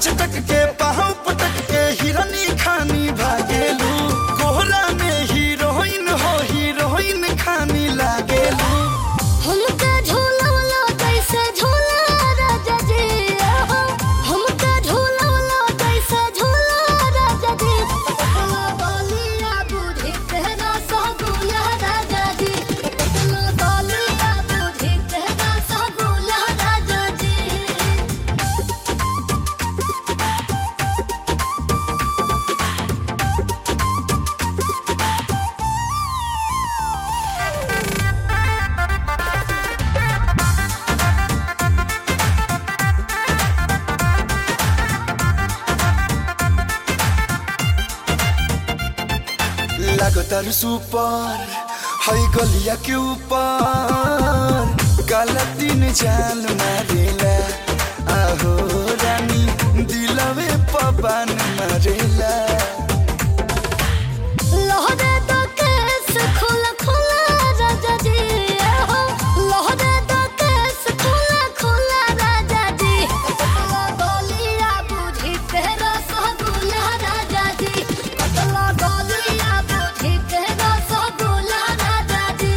चटक के पाँव पटक के हिरनी खानी भागेलू कोहरा में हीरोइन हो हीरोइन खानी लागेलू हमका झूलवला कैसे झूला राजा जी आहो। हमका झूलवला कैसे झूला राजा जी पटकला बालिया बुद्धि तेरा सगुला राजा जी पटकला बालिया बुद्धि तेरा सगुला राजा जी लागतार सुपर है गलिया के ऊपर काला दिन जान मारेला आहो रानी दिलवे पवन मारेला लहरे तो केस खुला खुला राजा जी आहो। लहरे तो केस खुला खुला राजा जी कतला गलिया बुझी तेरा सगुला राजा जी कतला गलिया बुझी तेरा सगुला राजा जी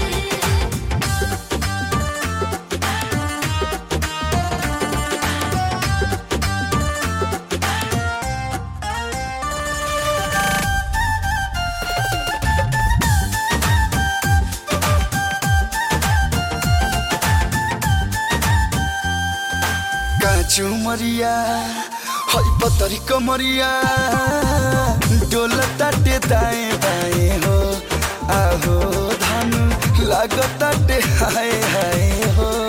काचू मरिया है पतरी कमरिया डोलताटे दाएं बाएं हो आहो धन लागताटे हाय हाय हो